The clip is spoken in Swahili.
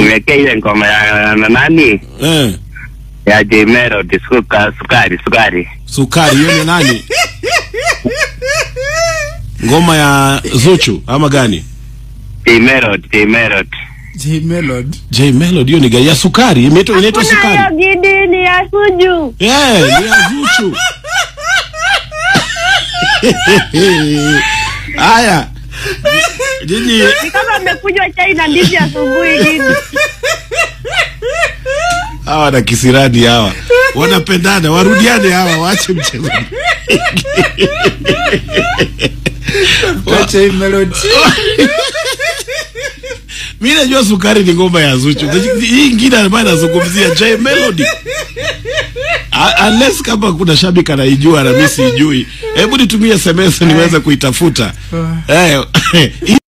niwekee ile ngoma ya na nani eh, ya J Melody suka, sukari sukari sukari hiyo ni nani? Ngoma ya Zuchu ama gani? J Melody J Melody J Melody. J Melody hiyo ni gani? Ya sukari, imeitwa inaitwa Kuna hiyo sukari. gidi ni ya suju. Eh, ni ya Zuchu. Haya. Jiji Ni kama mmekunywa chai na ndizi asubuhi gidi. hawa na kisirani hawa wanapendana, warudiane hawa, waache mchezo. Kwa J Melody. Mimi najua sukari ni ngoma ya Zuchu. Hii ingine ambayo anazungumzia J Melody. A- Unless kama kuna shabiki anaijua na mimi sijui. Hebu nitumie SMS niweze kuitafuta. Eh,